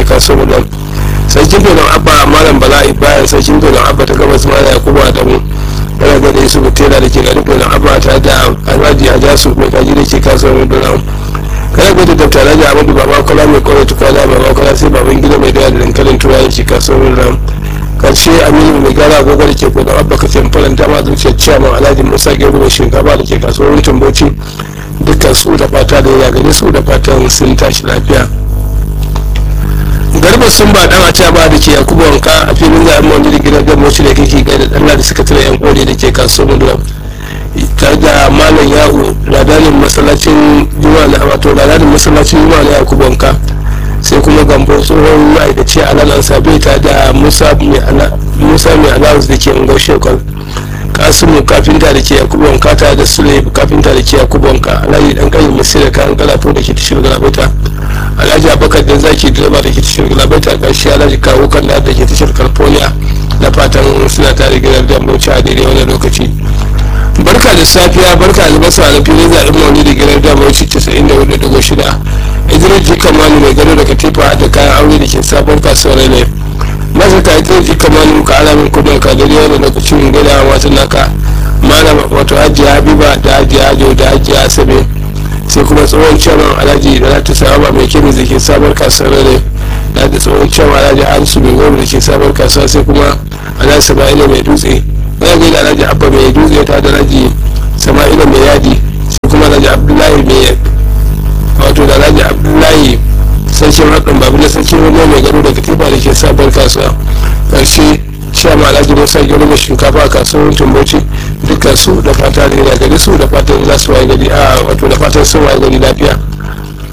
ke kasuwar nan sarkin filin abba malam bala ibrahim sarkin filin abba ta gabas mala yakubu adamu yana gada yusuf tela da ke garin filin abba ta da alhaji ajasu mai kaji da ke kasuwar nan kana gwada da tare da amadu baba kula mai kwarai tukwana baba kula sai baban gida mai dawa da dankalin tura da ke kasuwar nan karshe aminu mai gara agogo da ke kodin abba ka faranta ma zuciyar ciyaman alhaji musa gero mai shinkafa da ke kasuwar tamboci dukkan su da fata da ya gani su da fatan sun tashi lafiya garba sun ba dan aca ba da ke yakubu wanka a filin zaɓen wani da gidan gamoci da kake gaida dan da suka tare yan kore da ke kasuwar mudulam tare da malam yahu ladanin masallacin juma'a na wato ladanin masallacin juma'a na yakubu wanka sai kuma gambo tsohon ma'aikaci a nan sabe ta da musa mai alawus da ke ungar shekar kasimu kafinta da ke yakubu wanka ta da sule kafinta da ke yakubu wanka alhaji dan kayi musu da kan galafo da ke tashar galabaita alhaji abakar da zaki direba da ke tashar galabaita karshe alhaji kawo kan da ke tashar california da fatan suna tare gidan da bauchi a daidai wani lokaci barka da safiya barka da basu na filin zaɓen maulidi gidan da bauchi 94.6 idris jikamani mai gado da katifa da kayan aure da ke sabon kasuwar ne masu ka idris jikamani ka alamin kudin ka da wani lokacin gada wata naka malam wato hajiya habiba da hajiya ajo da hajiya asabe sai kuma tsohon ciyaman alhaji da ta saba mai kemis da ke sabon kasuwar ne da da tsohon ciyaman alhaji harisu mai goma da ke sabon kasuwa sai kuma alhaji sama'ila mai dutse wani gaida alhaji abba mai dutse ta da alhaji sama'ila mai yadi sai kuma alhaji abdullahi mai wato da alhaji abdullahi sarkin haɗin babu na sarkin ruwa mai gado da katifa da ke sabon kasuwa ƙarshe sha ma alhaji musa gero mai shinkafa a kasuwar tumboci dukkan su da fata da gari su da fatan za su waye gari a wato da fatan sun waye gari lafiya